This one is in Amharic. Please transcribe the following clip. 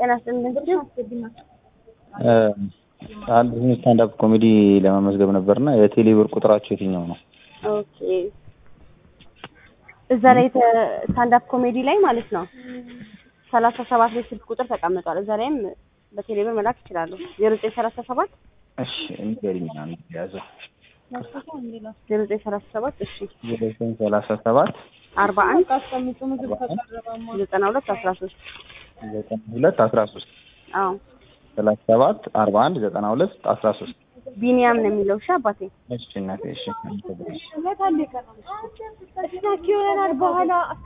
ጤና ይስጥልኝ እንግዲህ አንድ ስታንዳፕ ኮሜዲ ለመመዝገብ ነበርና የቴሌ ብር ቁጥራቸው የትኛው ነው? ኦኬ እዛ ላይ ስታንዳፕ ኮሜዲ ላይ ማለት ነው ሰላሳ ሰባት ላይ ስልክ ቁጥር ተቀምጧል። እዛ ላይም በቴሌ ብር መላክ ይችላሉ። ዜሮ ዘጠኝ ሰላሳ ሰባት እሺ ንገሪኝ አንድ ያዘው ዜሮ ዘጠኝ ሰላሳ ሰባት እሺ ዜሮ ዘጠኝ ሰላሳ ሰባት አርባ አንድ ዘጠና ሁለት አስራ ሶስት ዘጠና ሁለት አስራ ሶስት አዎ ሰላሳ ሰባት አርባ አንድ ዘጠና ሁለት አስራ ሶስት ቢኒያም ነው የሚለው። እሺ አባቴ እሺ እናቴ እሺ ስናክ ይሆነናል በኋላ